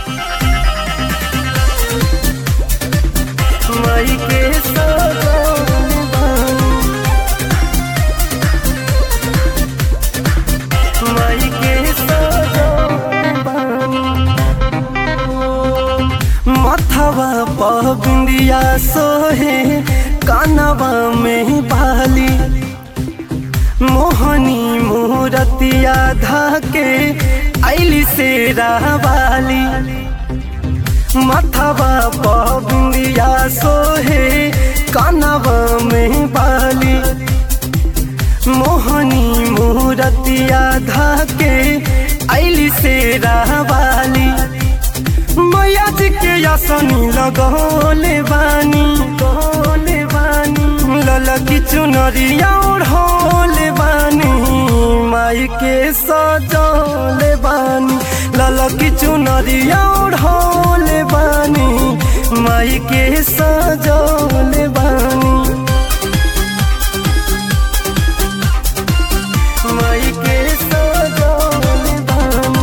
माई के सजौले बानी माई के सजौले बानी मथवा पर बिंदिया सोहे कानवा में बाली मोहनी मूरतिया धाके ऐली से रावाली मथवा पर बिंदिया सोहे कानवा में बाली मोहनी मूरतिया धाके ऐली से रावाली मैया जी के यासनी लगौले बानी गौले बानी ललकी चुनरिया ओढ़ौले बानी माई के सजौले बानी ललकी चुनरिया ओढ़ौले बानी माई के सजौले बानी माई के सजौले बानी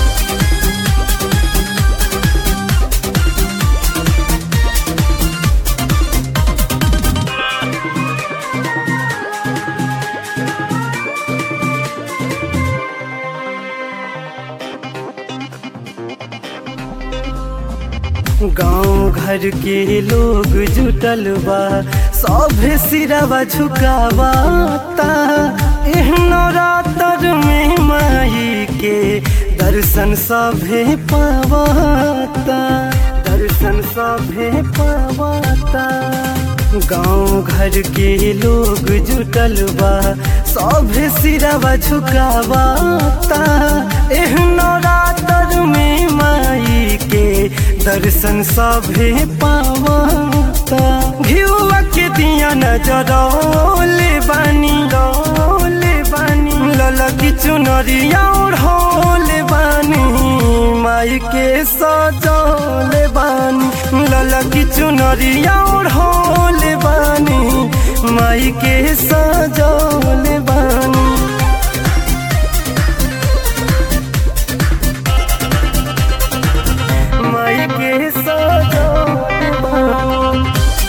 गांव घर के लोग जुटल बा सभे सिरवा झुकावाता एहनो रातर में माई के दर्शन सभे पावाता दर्शन सभे पावाता गांव घर के लोग जुटल बा सभे सिरवा झुकावाता एहनो रातर में माई के दर्शन सभे पावाता घिउआ के दिया नजरौले बानी रौले बानी ललकी चुनरिया ओढ़ौले बानी माई के सजौले बानी ललकी चुनरिया ओढ़ौले बानी माई के सजौले बानी माई के सजौले बानी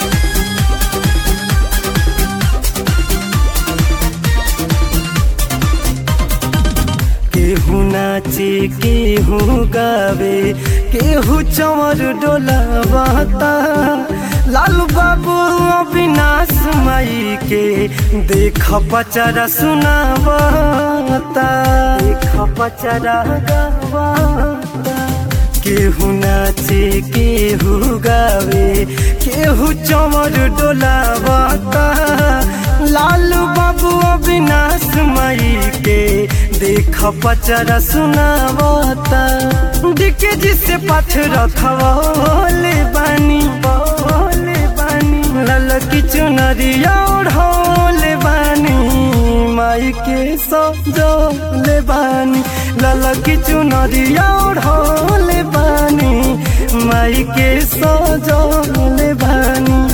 केहू नाचे केहू गावे केहू चमर डोलावाता लालू बाबू अविनाश माई के देख पचरा सुनावाता देख पचरा गावाता केहू नाचे केहू गावे केहू चमर डोलावाता लालू बाबू अविनाश माई के देख पचरा सुनावता डिके जिसे पथ रखवले बानी बोले बानी ललकी चुनरिया ओढ़ौले बानी माई के सजौले बानी ललकी चुनरिया ओढ़ौले बानी माई के सजौले बानी